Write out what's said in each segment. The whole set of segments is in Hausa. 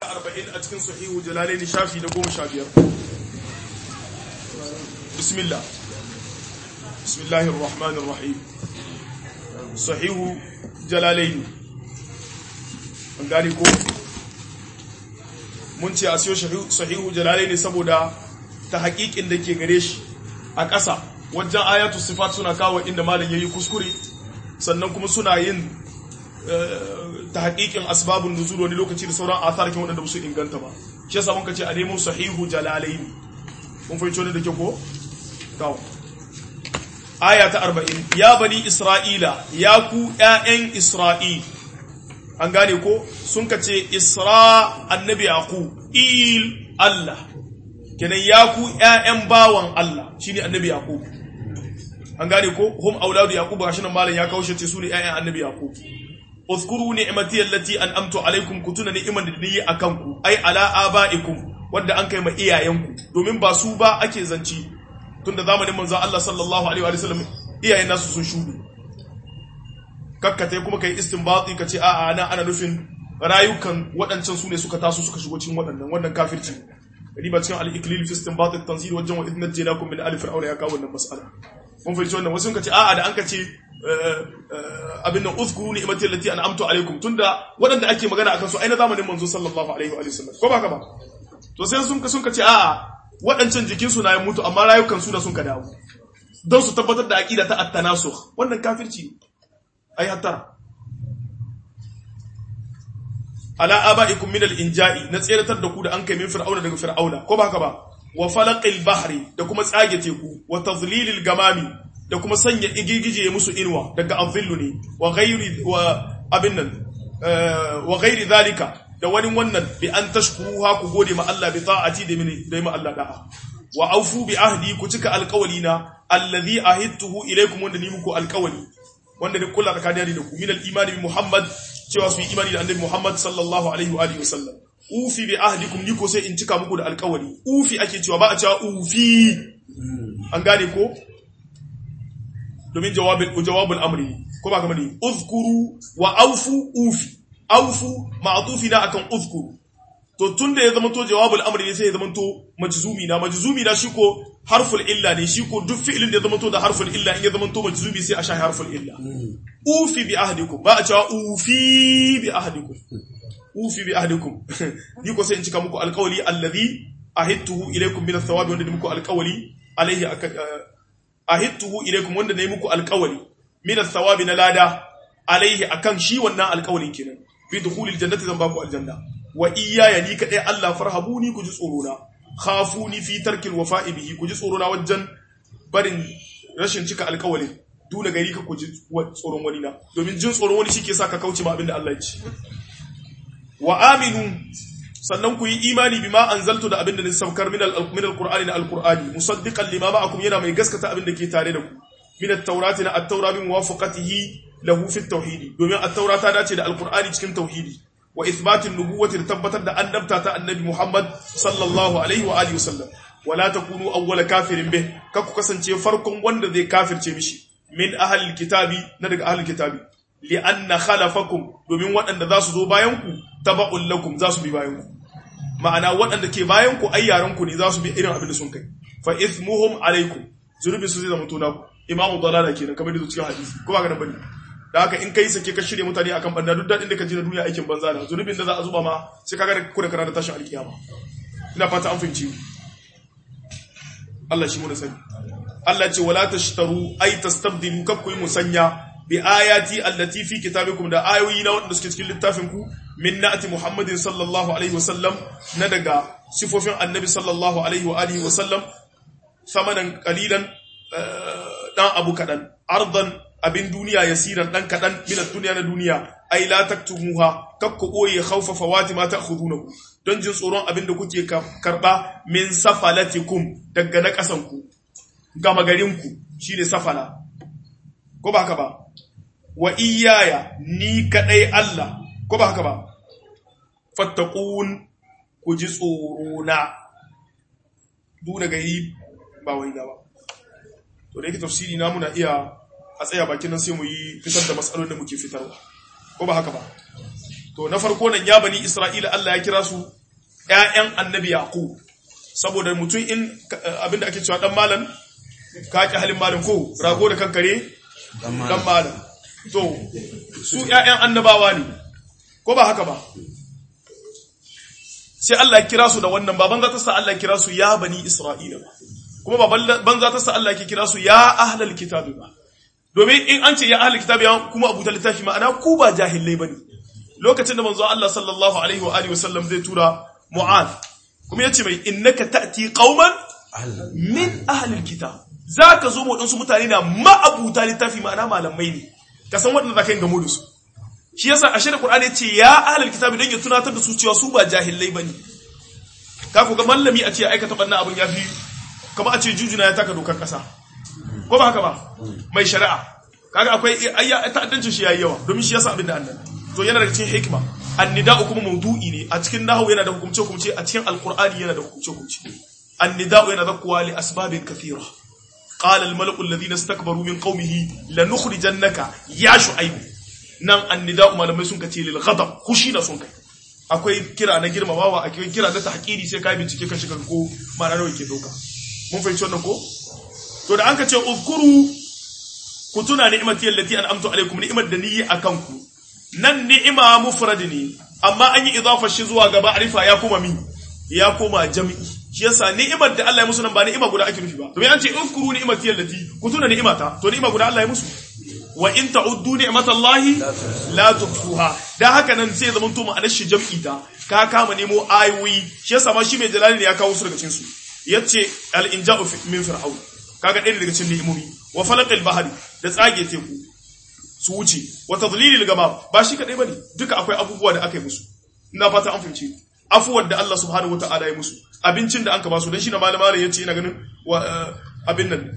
arba'in a cikin sahihu jalalaini shafi da goma sha biyar bismillah bismillahir rahmanir rahim sahihu jalalaini an gane ko mun ce a siyo sahihu jalalaini saboda ta haƙiƙin da ke gare shi a ƙasa wajen ayatu sifat suna kawo inda malam yayi kuskure sannan kuma suna yin ta haƙiƙin asbabun nuzul wani lokaci da sauran atharkin waɗanda ba su inganta ba shi yasa muka ce a nemo sahihu jalalaini mun fahimci wani da ke ko kawo aya ta 40 ya bani isra'ila ya ku ƴaƴan isra'il an gane ko sun ka ce isra annabi yaqub il allah kenan ya ku ƴaƴan bawan allah shine annabi yaqub an gane ko hum auladu yaqub gashi nan malam ya kawo shi ce su ne ƴaƴan annabi yaqub اذكروا نعمتي التي انعمت عليكم كتuna ni'man da nayi akan ku ai ala abaikum wanda an kai ma iyayenku domin ba su ba ake zanci tunda zamanin manzon Allah sallallahu alaihi wa sallam iyayen nasu sun shudu kakkate kuma kai istinbati kace a'a ana ana nufin rayukan waɗancan su ne suka taso suka shigo cikin waɗannan wannan kafirci riba cikin al-iklil fi istinbat at-tanzil wajen wa idna jinakum min alif fir'auna ya kawo wannan mas'ala mun fahimci wannan wasu kace a'a da an kace abin nan uzkuru ni'mati allati an'amtu alaikum tunda waɗanda ake magana akan su ai na zamanin manzo sallallahu alaihi wa sallam ko ba ka ba to sai sun ka sun kace a'a waɗancan jikin su na mutu amma rayukan su da sun ka dawo don su tabbatar da aqida ta at-tanasukh wannan kafirci ai hatta ala abaikum min al-inja'i na tseratar da ku da an kai min fir'auna daga fir'auna ko ba haka ba wa falaqil bahri da kuma tsage teku wa tadlilil gamami da kuma sanya igigije musu inwa daga azillu ne wa ghairi wa abin nan wa ghairi zalika da wani wannan bi an tashkuruha ku gode ma Allah bi ta'ati da mini da ma Allah da'a wa aufu bi ahdi ku cika alqawlina alladhi ahidtuhu ilaykum wanda ni muku alqawli wanda ni kula tsakanin da ku min al-imani bi Muhammad cewa su yi imani da annabi Muhammad sallallahu alaihi wa alihi wasallam ufi bi ahdikum ni ko sai in cika muku da alkawari ufi ake cewa ba a cewa ufi an gane ko domin jawabin jawabul amri ko ba kamar ni uzkuru wa aufu ufi aufu ma'tufi na akan uzkuru to tunda ya zama to jawabul amri ne sai ya zama to majzumi na majzumi na shi ko harful illa ne shi ko duk fi'ilin da ya zama to da harful illa in ya zama to majzumi sai a sha harful illa ufi bi ahdikum ba a cewa ufi bi ahdikum ufi bi ahdikum ni ko sai in cika muku alqawli alladhi ahidtuhu ilaykum min athawabi wanda muku alqawli alayhi ahidtuhu ilaykum wanda nayi muku alqawli min athawabi na lada alayhi akan shi wannan alqawlin kenan fi dukhulil jannati zan baku aljanna wa iyaya ni kadai Allah farhabuni ku ji tsoro na khafuni fi tarkil wafa'i bihi ku ji tsoro na wajen barin rashin cika alƙawalin duna gari ka ku ji tsoron wani na domin jin tsoron wani shike sa ka kauce ma abin da Allah ya ce wa aminu sannan ku yi imani bima anzaltu da abin da ni saukar min al-qur'ani na al-qur'ani musaddiqan lima ma'akum yana mai gaskata abin da ke tare da ku min at-taurati na at-taura bi muwafaqatihi lahu fi at-tauhid domin at-taura ta dace da al-qur'ani cikin tauhidi wa ithbatin nubuwati da tabbatar da annabta ta annabi Muhammad sallallahu alaihi wa alihi wasallam wala takunu awwala kafirin bih ka ku kasance farkon wanda zai kafirce mishi min ahlil kitabi na daga ahlil kitabi li anna khalafakum domin waɗanda za su zo bayan ku taba'un lakum za su bi bayan ku ma'ana waɗanda ke bayan ku ai yaran ku ne za su bi irin abin da sun kai fa ithmuhum alaikum zunubi su zai zama tona ku imamu dalala kenan kamar da cikin hadisi ko ba ga nan bane da haka in kai sake ka shirya mutane akan banda duk dadin da ka ji na duniya aikin banza da zunubin da za a zuba ma sai kaga da kuda kana da tashin alkiyama ina fata an fahimci Allah shi mu da sani Allah ce wala tashtaru ay tastabdilu kab ku musanya bi ayati allati fi kitabikum da ayoyi na wanda suke cikin littafin ku min na'ati muhammadin sallallahu alaihi wasallam na daga sifofin annabi sallallahu alaihi wa alihi wasallam samanan qalilan dan abu kadan ardan abin duniya yasiran dan kadan min duniya na duniya ai la taktumuha kakku boye khawfa fawati ma ta'khudunahu don jin tsoron abin da kuke karba min safalatikum daga na kasan ku gama garin ku shine safala ko ba haka ba wa iyaya ni kadai Allah ko ba haka ba fattaqun ku ji tsoro na duna gari ba wai ba to da yake tafsiri na muna iya a tsaya bakin nan sai mu yi fitar da matsalolin da muke fitarwa ko ba haka ba to na farko nan ya bani isra'ila Allah ya kira su ƴaƴan annabi yaqub saboda mutum in abinda ake cewa dan malam ka ki halin malam ko rago da kankare dan malam to su ƴaƴan annabawa ne ko ba haka ba sai Allah ya kira su da wannan baban za ta sa Allah ya kira su ya bani Isra'ila ba kuma baban za ta sa Allah ya kira su ya ahlal kitabi ba domin in an ce ya ahlal kitabi ya kuma abuta littafi ma'ana ku ba jahilai bane lokacin da manzo Allah sallallahu alaihi wa alihi wasallam zai tura Mu'adh kuma yace mai innaka ta'ti qauman min ahlil kitab zaka zo mu dan su mutane na ma'abuta littafi ma'ana malamai ne ka san wanda zaka yi gamo da su shi yasa a shirin Qur'ani yace ya ahlul kitabi dan ya tunatar da su cewa su ba jahilai bane ka ku ga mallami a ce aikata banna abun yafi kamar a ce jujuna ya taka dokar kasa ko ba haka ba mai shari'a kaga akwai ayya ta'addancin shi yayi yawa domin shi yasa abin da annan to yana daga cikin hikima annida'u kuma mawdu'i ne a cikin nahwu yana da hukumce hukumce a cikin alqur'ani yana da hukumce hukumce annida'u yana zakkuwa li asbabin kathira قال الملأ الذين استكبروا من قومه لنخرجنك يا شعيب nan annida'u malamai sun kace lil ghadab kushi na sun kai akwai kira na girmamawa akwai kira na tahqiri sai kai bincike kan shi ko ma'ana nawa yake doka mun fahimci wannan ko to da an kace uzkuru ku tuna ni'mati allati an'amtu alaikum ni'mat da ni akan ku nan ni'ima mufrad ne amma an yi idafa shi zuwa gaba arifa ya koma mi ya koma jam'i shi yasa ni'imar da Allah ya musu nan ba ni'ima guda ake nufi ba to an ce uzkuru ni'mati allati ku tuna ni'imata to ni'ima guda Allah ya musu wa in ta'uddu ni'matallahi la tuhsuha dan haka nan sai zaman to ma'anar shi jam'i ta ka kama nemo ayoyi shi yasa ma shi mai jalali ne ya kawo su daga cikin su yace al inja'u min fir'aun kaga ɗaya daga cikin ni'imomi wa falaqil bahri da tsage teku su wuce wa tadlilil gama ba shi kadai bane duka akwai abubuwa da aka yi musu ina fata an fahimce afuwar da Allah subhanahu wataala ya musu abincin da anka ba su dan shi na malama yace ina ganin abin nan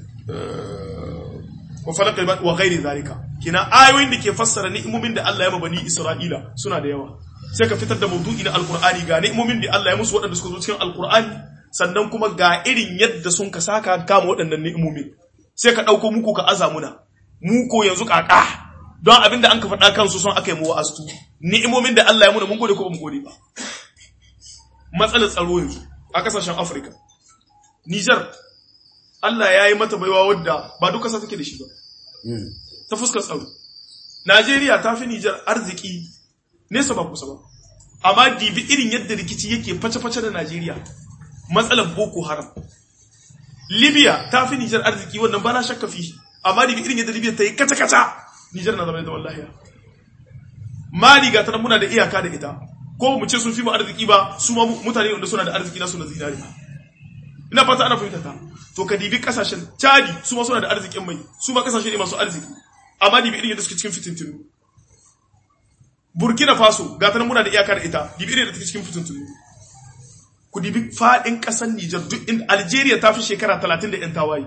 wa falaqal ba wa ghairi zalika kina ayoyin da ke fassara ni'imomin da Allah ya mabani Isra'ila suna da yawa sai ka fitar da mawdu'i na alqur'ani ga ni'imomin da Allah ya musu waɗanda suka zo cikin alqur'ani sannan kuma ga irin yadda sun ka saka kama waɗannan ni'imomin sai ka ɗauko muku ka aza muna mu ko yanzu kaka don abinda an ka faɗa kansu son aka yi mu wa'astu ni'imomin da Allah ya muna mun gode ko ba mu gode ba matsalar tsaro yanzu a kasashen Afirka Niger Allah ya yi mata baiwa wadda ba duka sa take da shi ba. Ta fuskar tsaro. Najeriya ta fi Nijar arziki nesa ba kusa ba. Amma dibi irin yadda rikici yake face-face da Najeriya. Matsalar Boko Haram. Libya ta fi Nijar arziki wannan ba na shakka fi. Amma dibi irin yadda Libya ta yi kata-kata. Nijar na zama da wallahi. Mali ga ta muna da iyaka da ita. Ko mu ce sun fi mu arziki ba, su ma mutane wanda suna da arziki na suna zinariya. ina fata ana fahimta ta to ka dibi kasashen chadi su ma suna da arzikin mai su ma kasashe ne masu arziki amma dibi irin yadda suke cikin fitintunu burkina faso ga ta muna da iyaka da ita dibi irin yadda take cikin fitintunu ku dibi fadin kasar Nijar duk inda Algeria ta fi shekara 30 da yan tawaye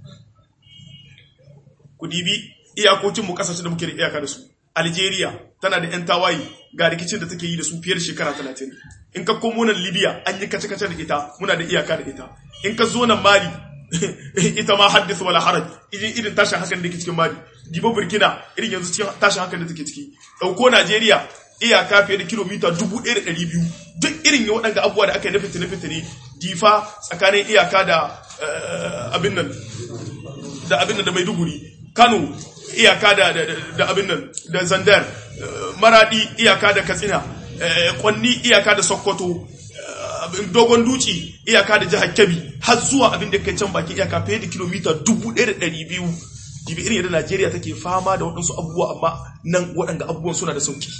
ku dibi iyakokin mu kasashe da muke da iyaka da su Algeria tana da yan tawaye ga rikicin da take yi da su fiye da shekara 30 in ka komo nan Libya an yi kace-kace da ita muna da iyaka da ita in ka zo nan Mali ita ma haddisa wala haraj irin irin tashin hakan da ke cikin Mali Dibo Burkina irin yanzu cikin tashin hakan da take ciki dauko Najeriya iyaka fiye da kilomita 1200 duk irin ya waɗanda abubuwa da aka yi na fitine fitine difa tsakanin iyaka da abin nan da abin nan da Maiduguri Kano iyaka da da abin nan da Zandar Maradi iyaka da Katsina kwanni iyaka da Sokoto dogon duci iyaka da jihar Kebbi har zuwa abin da kai can bakin iyaka fiye da kilomita 1200 jibi irin yadda Najeriya take fama da waɗansu abubuwa amma nan waɗanda abubuwan suna da sauki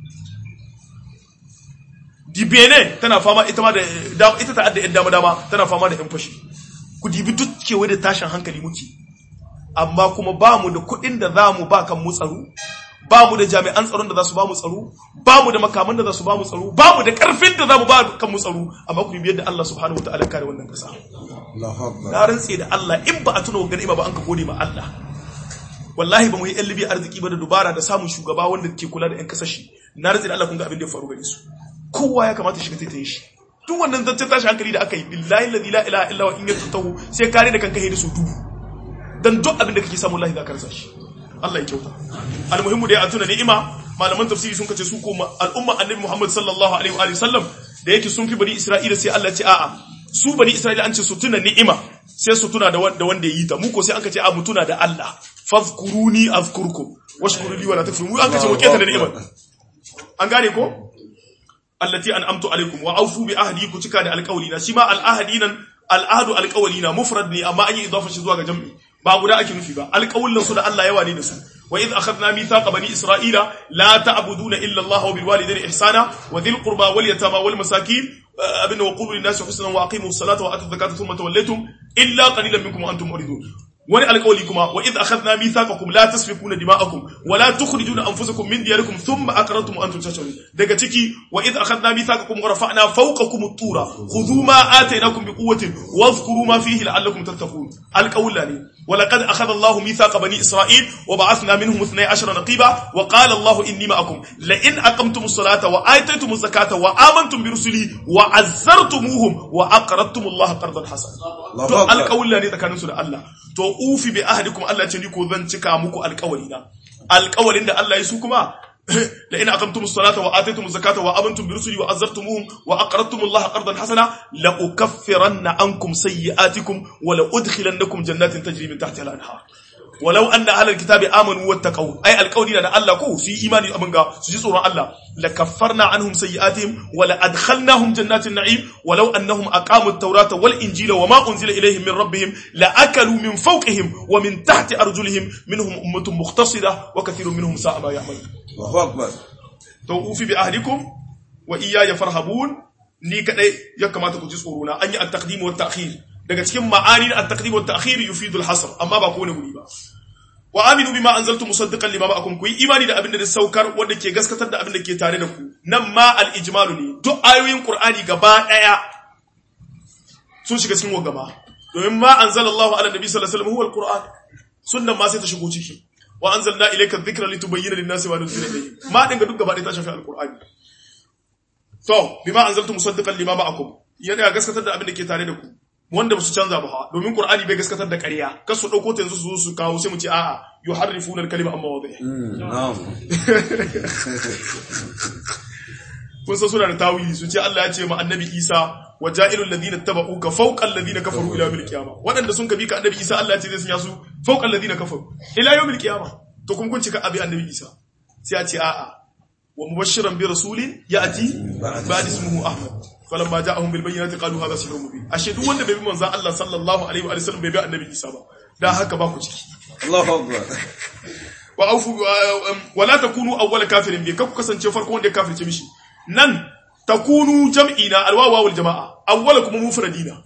Dibene tana fama ita ma da ita ta adda yan dama dama tana fama da yan fashi ku dibi duk kewaye da tashin hankali muke amma kuma ba mu da kuɗin da za mu ba kan mu tsaro ba mu da jami'an tsaron da za su ba mu tsaro ba mu da makaman da za su ba mu tsaro ba mu da karfin da za mu ba kan mu tsaro amma ku biyar da Allah subhanahu wataala kare wannan kasa na rantse da Allah in ba a tuna wa ganima ba an ka gode ma Allah wallahi ba mu yi yan libi arziki ba da dubara da samun shugaba wanda ke kula da yan kasashe na rantse da Allah kun ga abin da ya faru gare su kowa ya kamata shiga taitaye shi duk wannan zance tashi hankali da aka yi billahi la ilaha illa wa in yatahu sai kare da kanka hidi su dubu dan duk abin da kake samu wallahi za ka rasa shi Allah ya kyauta almuhimmu dai a tuna ni'ima malaman tafsiri sun kace su ko al'umma annabi Muhammad sallallahu alaihi wa sallam da yake sun fi bani Isra'ila sai Allah ce a'a su bani Isra'ila an ce su tuna ni'ima sai su tuna da wanda ya yi ta mu ko sai an kace a mu tuna da Allah fazkuruni azkurkum washkuru li wala takfurun mu an kace mu keta da ni'imar an gane ko allati an'amtu alaikum wa awfu bi ahdi ku cika da alƙawli na shi ma al'ahdi nan al'ahdu alƙawli na mufrad ne amma an yi idafa shi zuwa ga jam'i ba guda ake nufi ba alƙawlin su da Allah yawa ne da su wa idh akhadna mithaqa bani isra'ila la ta'buduna illa Allah wa bil walidayni ihsana wa dhil qurba wal yatama wal masakin abinda wa qulu lin nasi husnan wa aqimu as-salata wa atu zakata thumma tawallaytum illa qalilan minkum wa antum muridun wani alƙawli kuma wa idh akhadna mithaqakum la tasfikuna dima'akum wa la tukhrijuna anfusakum min diyarikum thumma aqrartum wa antum tashhadun daga ciki wa idh akhadna mithaqakum wa rafa'na fawqakum at-tura khudhu ma atainakum biquwwatin wadhkuru ma fihi la'allakum tattaqun alƙawla ne ولقد أخذ الله ميثاق بني إسرائيل وبعثنا منهم اثني عشر نقيبا وقال الله إني معكم لئن أقمتم الصلاة وآتيتم الزكاة وآمنتم برسلي وعزرتموهم وأقرضتم الله قرضا حسنا to alƙawalla ne tsakaninsu da Allah to ufi bi ahadikum Allah ce ni ko zan cika muku alƙawalina alƙawalin da Allah ya su kuma la in aqamtum as-salata wa ataytum az-zakata wa amantum bi rusuli wa azzartumuhum wa aqradtum Allah qardan hasana la ukaffiranna ankum sayyi'atikum wa la udkhilannakum jannatin tajri min tahtiha al-anhar ولو أن أهل الكتاب آمنوا واتقوا أي القول أن الله كو في إيمان أمنغا سجي صورة الله لكفرنا عنهم سيئاتهم ولأدخلناهم جنات النعيم ولو أنهم أقاموا التوراة والإنجيل وما أنزل إليهم من ربهم لأكلوا من فوقهم ومن تحت أرجلهم منهم أمة مختصرة وكثير منهم ساء ما يعملون الله أكبر توفي بأهلكم وإياي فرهبون ni kadai ya kamata ku ji tsoro na an yi at-taqdim wa at-ta'khir daga cikin ma'ani at-taqdim wa at-ta'khir yufidu al-hasr amma ba kowane guri ba wa aminu bima anzaltu musaddiqan lima ma'akum ku yi imani da abin da saukar wanda ke gaskatar da abin da ke tare da ku nan ma al-ijmalu ne duk ayoyin qur'ani gaba daya sun shiga cikin gaba domin ma anzalallahu ala nabi sallallahu alaihi wasallam huwa al-qur'an sunnan ma sai ta shigo ciki wa anzalna ilayka adh-dhikra litubayyana lin-nasi ma nuzila ilayhim ma dinga duk gaba daya ta shafi al-qur'ani to bima anzaltu musaddiqan lima ma'akum yana gaskatar da abin da ke tare da ku wanda ba su canza ba domin qur'ani bai gaskatar da ƙarya kar su dauko ta yanzu su zo su kawo sai mu ce a'a yuharrifuna al-kalima amma wadhi na'am kun san suna da tawili su ce Allah ya ce ma annabi Isa wa ja'ilul ladina tabauka fawqa alladhina kafaru ila yawmil qiyamah wadanda sun kabi ka annabi Isa Allah ya ce zai sanya su fawqa alladhina kafaru ila yawmil qiyamah to kuma kun cika abi annabi Isa sai ya ce a'a ومبشرا برسول ياتي بعد اسمه احمد فلما جاءهم بالبينات قالوا هذا سحر مبين ashe duk wanda bai bi manzon Allah sallallahu alaihi wa sallam bai bi annabi Isa ba dan haka ba ku ciki Allahu akbar wa aufu wa la takunu awwal kafirin bi ku kasance farko wanda ya kafirce mishi nan takunu jam'ina alwawa wal jamaa awwal kuma mufradina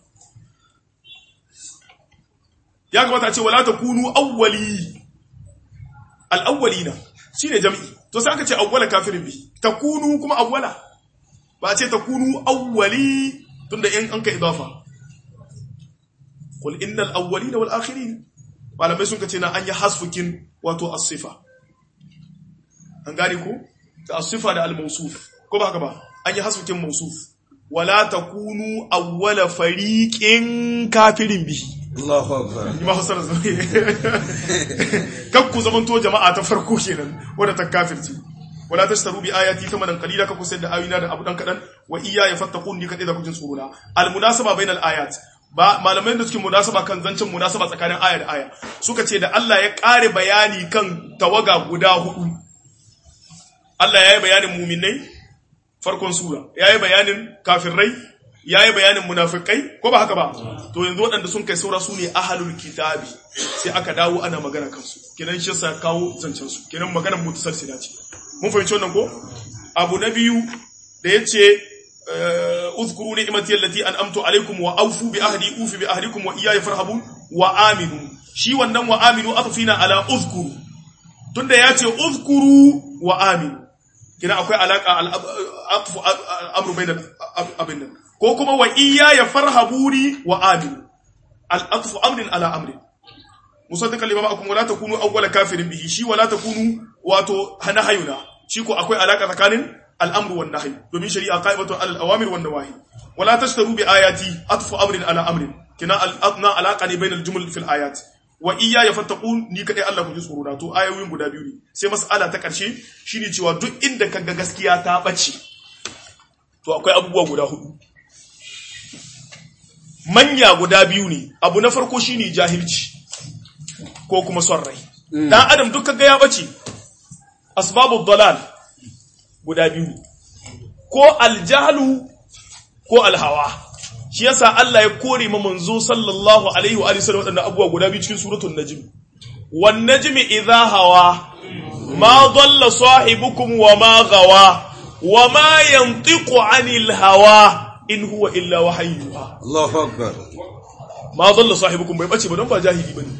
ya kamata a ce wala takunu awwali al awwalina shine jam'i to sai aka ce awwala kafirin bi takunu kuma awwala ba a ce takunu awwali tunda in an ka idafa qul innal awwalina wal akhirin malamai sun kace na an yi hasfukin wato as-sifa an gane ko ta as-sifa da al-mawsuf ko ba haka ba an yi hasfukin mawsuf wala takunu awwala fariqin kafirin bihi Allahu akbar ni ma hasara zai kakku zamanto jama'a ta farko kenan wadda ta kafirci wala tashtaru bi ayati thamanan qalila kakku sai da ayina da abu dan kadan wa iya ya fattaqun ni kadai da kujin tsorona al munasaba bainal ayat ba malamai da suke munasaba kan zancen munasaba tsakanin aya da aya suka ce da Allah ya kare bayani kan tawaga guda hudu Allah ya yi bayanin muminai farkon sura ya yi bayanin kafirai ya yi bayanin munafikai ko ba haka ba to yanzu waɗanda sun kai saura su ne ahalul kitabi sai aka dawo ana magana kansu kenan shi sa kawo zancen su kenan maganar mutasalsila ce mun fahimci wannan ko abu na biyu da yace uzkuru ni'mati allati an'amtu alaikum wa awfu bi ahdi ufi bi ahdikum wa iyaya farhabun wa aminu shi wannan wa aminu atfina ala uzkuru tunda yace uzkuru wa aminu kina akwai alaka al-atfu amru bainal abin nan ko kuma wa iya ya farhabuni wa aminu al'atfu amrin ala amrin musaddiqan lima ma'akum wala takunu awwala kafirin bihi shi wala takunu wato hanahayuna shi ko akwai alaka tsakanin al'amru wan nahy domin shari'a qa'ibatu al awamir wan nawahi wala tashtaru bi ayati atfu amrin ala amrin kina al-adna alaqa ne bainal jumal fil ayat wa iya ya fattaqun ni kadai Allah ku ji tsoro na to ayoyin guda biyu ne sai mas'ala ta karshe shine cewa duk inda kaga gaskiya ta bace to akwai abubuwa guda hudu manya guda biyu ne abu na farko shine jahilci ko kuma son rai dan adam duk kaga ya bace asbabud dalal guda biyu ne ko aljahlu ko alhawa shi yasa Allah ya kore ma manzo sallallahu alaihi wa alihi wasallam wadannan abubuwa guda biyu cikin suratul najm wan najmi idha hawa ma dalla sahibukum wa ma gawa wa ma yantiqu anil hawa in huwa illa wahayyuha Allahu akbar. ma dalla sahibukum bai bace ba don ba jahili bane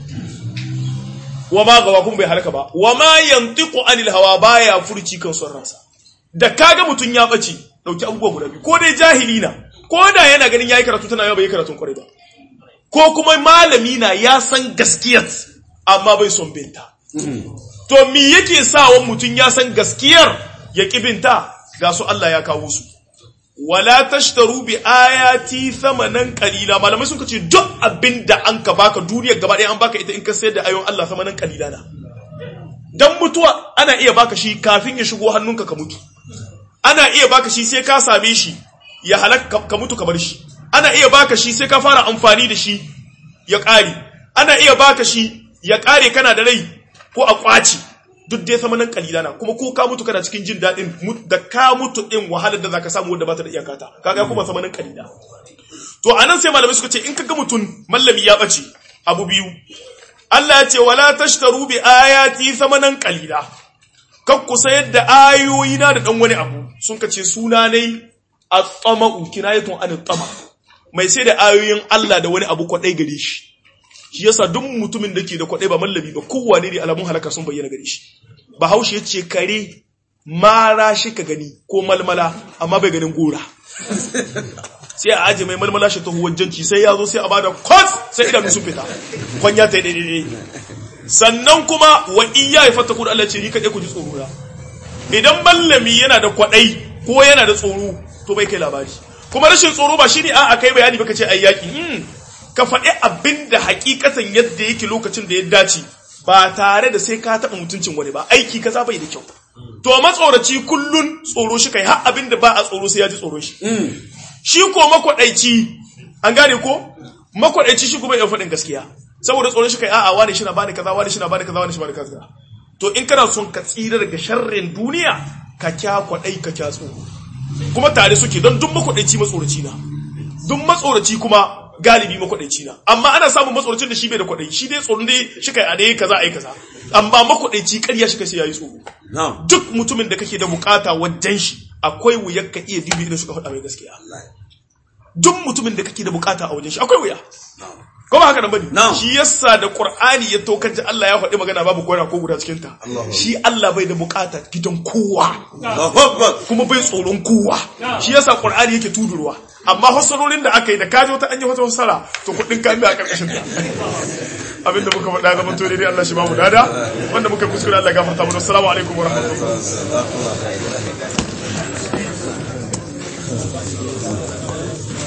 wa ma gawa kun bai halaka ba wa ma yantiqu anil hawa baya furci kan son ransa da kaga mutun ya bace dauki abubuwa guda biyu ko dai jahili na ko da yana ganin yayi karatu tana yau bai karatun kwarai ba ko kuma malami na ya san gaskiyar amma bai son binta to me yake sawa mutun ya san gaskiyar ya kibinta ga su Allah ya kawo su wala tashtaru bi ayati thamanan qalila malamai sun ce duk abinda an ka baka duniyar gaba ɗaya an baka ita in ka sayar da ayon Allah thamanan qalila na dan mutuwa ana iya baka shi kafin ya shigo hannunka ka mutu ana iya baka shi sai ka same shi ya halaka ka mutu ka bar shi ana iya baka shi sai ka fara amfani da shi ya ƙare ana iya baka shi ya ƙare kana da rai ko a ƙwaci duk dai sama nan kalila na kuma ko ka mutu kana cikin jin daɗin da ka mutu ɗin wahalar da zaka samu wanda ba ta da iyakata kaga kuma sama nan kalila to anan sai malamai suka ce in kaga mutum mallami ya bace abu biyu Allah ya ce wala tashtaru bi ayati thamanan qalila kan ku sayar da ayoyi na da dan wani abu sun kace suna ne at-tama'u kinayatun an tama mai sai da ayoyin Allah da wani abu kwadai gare shi shi yasa duk mutumin da ke da kwadai ba mallami ba kowane ne alamun halaka sun bayyana gare shi bahaushe ya ce kare mara shi ka gani ko malmala amma bai ganin gora sai a aje mai malmala shi ta huwajjanci sai ya zo sai a bada kwas sai idanu sun fita kwanya ta yi daidai sannan kuma wa iya ya fata kudu Allah ce ni kaɗai ku ji tsoro na idan mallami yana da kwaɗai ko yana da tsoro to bai kai labari kuma rashin tsoro ba shine a kai bayani baka ce ai yaki ka faɗi abin da hakikatan yadda yake lokacin da ya dace ba tare da sai ka taɓa mutuncin wani ba aiki kaza bai da kyau to matsoraci kullun tsoro shi kai har abin da ba a tsoro sai ya ji tsoro shi shi ko makwaɗaici an gane ko makwaɗaici shi kuma ya faɗin gaskiya saboda tsoron shi kai a'a wani shi na bani kaza wani shi na bani kaza wani shi bani kaza to in kana son ka tsira daga sharrin duniya ka kya kwaɗai ka kya tsoro kuma tare suke don duk makwaɗaici matsoraci na duk matsoraci kuma galibi makwaɗaici na amma ana samun matsoracin da shi bai da kwaɗai shi dai tsoron dai shi kai a dai kaza a yi kaza amma makwaɗaici ƙarya shi kai sai ya yi tsoro duk mutumin da kake da bukata wajen shi akwai wuyar ka iya dibi idan suka faɗa mai gaskiya duk mutumin da kake da bukata a wajen shi akwai wuya ko ba haka nan bane shi yasa da qur'ani ya to kaji Allah ya faɗi magana babu gora ko guda cikin ta shi Allah bai da bukata gidan kowa kuma bai tsoron kowa shi yasa qur'ani yake tudurwa amma hasarorin da aka yi da kaji wata anya wata hasara to kudin ka a karkashin ta abinda muka faɗa zaman to dai Allah shi ba mu dada wanda muka kuskure Allah gafarta mu assalamu alaikum wa rahmatullahi